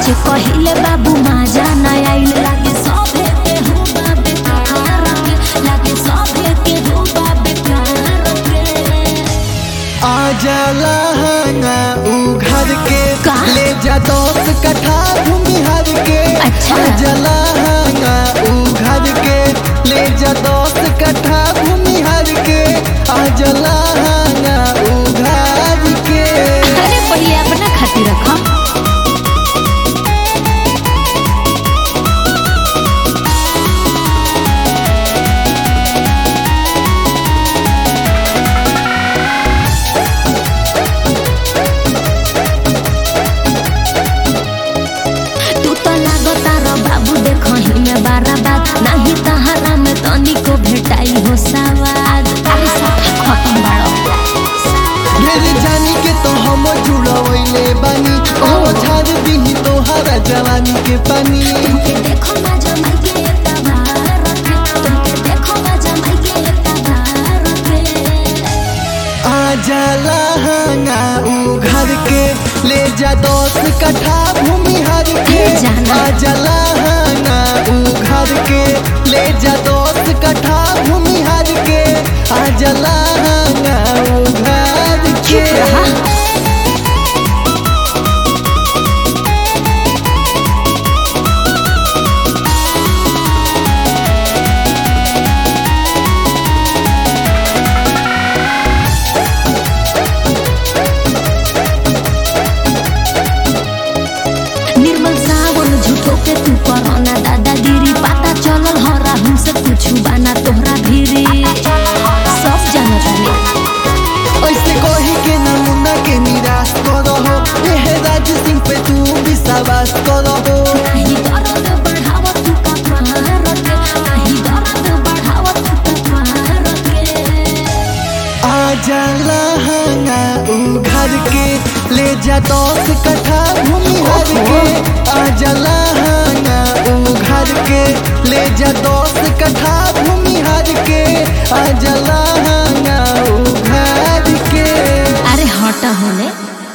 सच कहिले बाबू माजा ना आइल लागे सभे के हो बाबे कार के लागे सभे के हो बाबे कार के आजा लहंगा उ घर के का? ले जा दस कट्ठा भूमिहर के अच्छा। आजा लहंगा उ घर के ले जा दस कट्ठा भूमिहर के आजा लहंगा उ घर के अरे पहिले अपना खातिर रखम तू तो लागता रो बाबू देखही में बारा बात नाही तहरा में तनिको भेटाई हो सवाद अरे सब खत्म बाड़ो मेरी जानी के तो हम जुड़वैले बानी ओ झाड़ दी तोहरा जवानी के पानी तुमके देखो ना जमाई के एकटा भारत रे तुमके देखो ना जमाई के एकटा भारत रे आजा लहंगा उ घर के ले जा दस कट्ठा भूमिहर के अरे जाना। आजा लहंगा उ घर के ले जा दस कट्ठा भूमिहर के आजा लहंगा उ घर के चुप रहा निर्मल सावन झूठो के तू करना दादागिरी पता चलल हो राहुल से कुछ बाना तोहरा भीरी सब जानत हने ऐसे कही के नमूना के निराश करो हो एह राज सिंह पे तू विश्वास करो हो नहीं दर्द बढ़ाव तू का भारत नहीं दर्द बढ़ाव तू का भारत आजा लहंगा उ घर के ले जा दस कट्ठा भूमिहर के आजा लहंगा उ घर के ले जा दस कट्ठा भूमिहर के आजा लहंगा उ घर के अरे हटा होने